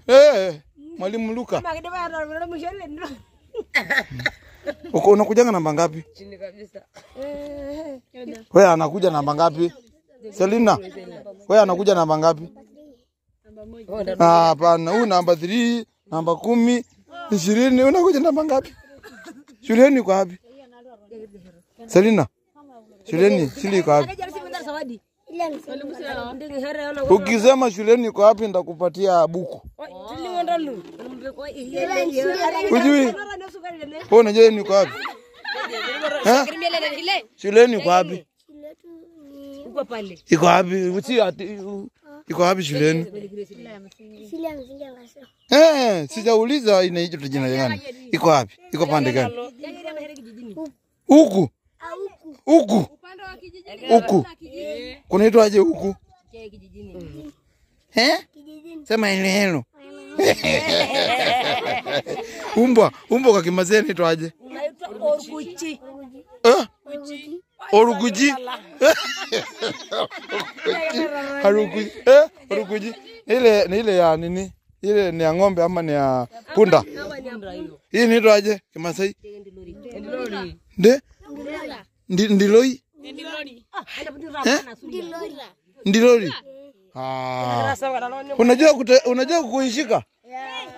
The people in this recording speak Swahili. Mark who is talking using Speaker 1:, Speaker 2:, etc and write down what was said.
Speaker 1: Eh, mwalimu Luka. Uko unakujanga namba ngapi?
Speaker 2: Chini kabisa.
Speaker 1: Wewe anakuja namba ngapi? Selina. Wewe anakuja namba ngapi? Ah, Hapana, huyu namba 3, namba kumi, ishirini. Unakuja namba ngapi? Shuleni uko wapi? Selina. Shuleni shule iko wapi? Ukisema shuleni iko wapi nitakupatia buku. Ujui? Wewe unajua niko wapi? Eh? Shuleni uko wapi?
Speaker 2: Uko pale.
Speaker 1: Iko wapi? Si ati iko wapi shuleni?
Speaker 3: Shule ya msingi ya Maswa.
Speaker 1: Eh, sijauliza inaitwa jina gani. Iko wapi? Iko pande gani? Huku. Huku. Huku. Kunaitwaje huku? Eh? Sema ile helo. Umbwa, umbwa kwa Kimasai inaitwaje?
Speaker 2: Orkuchi.
Speaker 1: Eh? Orukuji. Harukuji. Eh? Orukuji. Ile ni ile ya nini? Ile ni ya ng'ombe ama ni ya punda? Hii inaitwaje Kimasai?
Speaker 2: Ndilori.
Speaker 1: Nde? Ndi, ndiloi? Eh? Ndilori. Ah. Unajua kute, unajua kuishika?